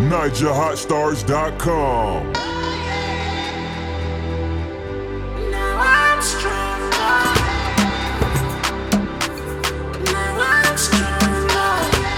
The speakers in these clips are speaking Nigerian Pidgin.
NigerHotStars.com. Now I'm stronger. Now I'm stronger.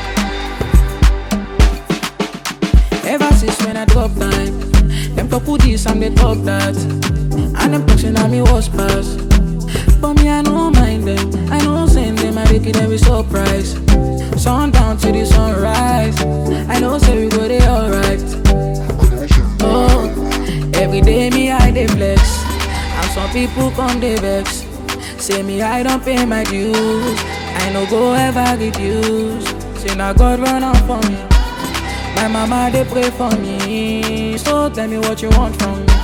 Ever since when I drop time, them talk who this and they talk that. And them talking at me was pass. But me, I no mind them. I know send them, I make it every surprise. Sundown to the sunrise. I know say we go there alright. Oh, every day me I dey flex. And some people come dey vex. Say me I don't pay my dues. I no go ever reduce. Say now God run out for me. My mama they pray for me. So tell me what you want from me.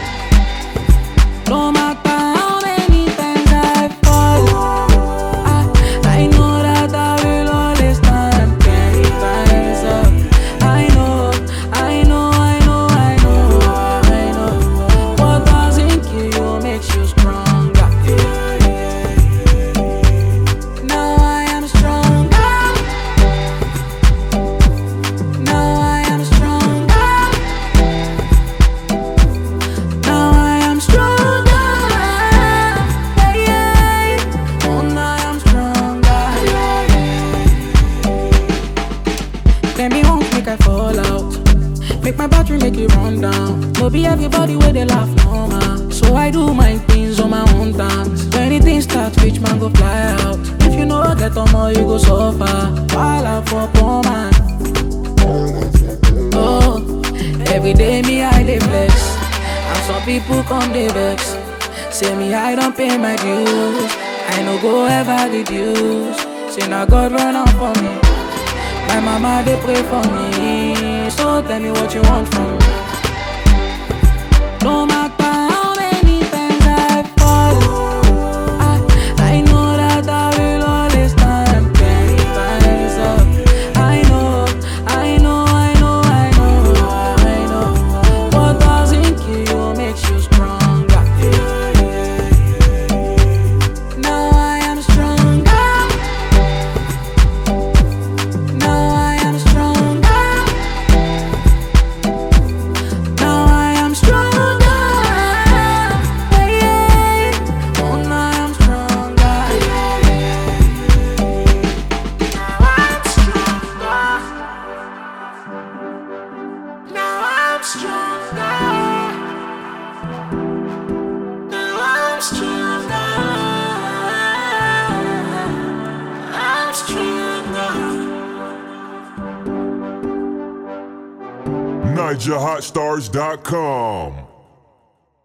No matter how many times I fall, I, I know that I will always stand ten times up. I know, I know, I know, I know, I know. What doesn't kill you makes you stronger. Now I am stronger. Now I am stronger. Now I am stronger. Yeah, yeah. Oh, now I am stronger. Then me won't make I fall out. Make my battery make it run down. No be everybody where they laugh no man. So I do my things on my own terms. When anything starts, rich man go fly out. If you know get on more, you go suffer. While I for poor man. Oh, every day me I dey flex, and some people come dey vex. Say me I don't pay my dues, I no go ever reduce. Say now God run out for me, my mama they pray for me. So tell me what you want from me. No matter how many times I fall, I, I know that I will always stand ten times up. I know, I know, I know, I know, I know. What doesn't kill you makes you stronger. Now I am stronger. Now I am stronger. Now I am stronger. Yeah, yeah. Oh, now I am stronger. Now I'm stronger. Now I'm stronger. Now I'm stronger. I'm stronger. NigerHotStars.com.